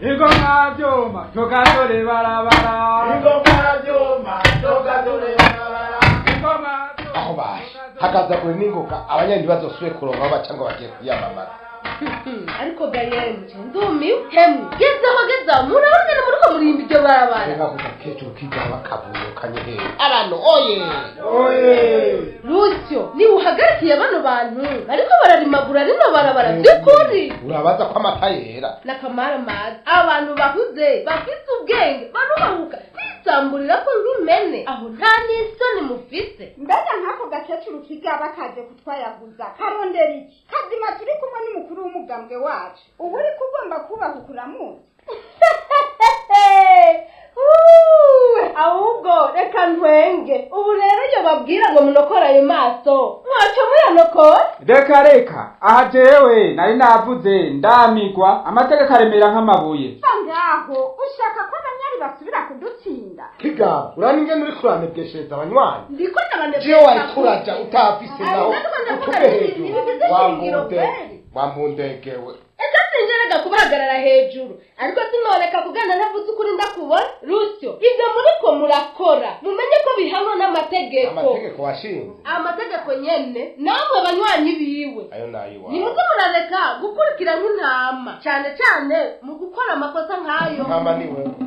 ingoma vyuma tugatore barabara ingoma vyuma tugatore barabara ingoma aho baje hakaza kure n'ingoga abanyandi bazosubire kuronka aho baca ngo bagiye kwiyamamaza ariko gayemje ndumiwe hemwe gezaho gezaho murabona ni muriko murimba iryo barabara reka kuza kecuru kiga bakavurukanye hehe abantu oye oye rusyo niba uhagarikiye bano bantu bariko bararimagura rino barabara by'ukuri urabaza ko amata yera nakamara mazi abantu bahuze bafise ubwenge barubahuka bisamburira ko nk'imene aho nta n'isoni mufise mbega nk'ako gakecuru kigaba kaje kutwayaguza karondera iki kazima turi kumwe n'umukuru w'umugambwe wacu ubu uri kugomba kubaha ukuramuzi Uwe, ahubwo reka ntwenge ubu rero iyo babwira ngo munokore ayo maso mwaco muyanokora reka reka aha jewe nari navuze ndamigwa amategeko aremera nk'amabuye va ngaho ushaka ko abanyari basubira kudutsinda kigaba urani ingene uri kuranebweshereza abanywanyi ndiko jewe wari kuraja utafise naho utuge hejuru wambunde kweli wambundegewe ese sinjerega kubahagarara hejuru ariko sinoreka kugana ntavuze ukuri ndakubona rusyo ibyo muriko murakora mumenye ko bihanwa n'amategeko amategeko washinze amategeko nyene namwe banywanyi biwe ayo nayiwawe nimuze murareka gukurikira nk'intama cyane cyane mu gukora amakosa nk'ayo mama niwe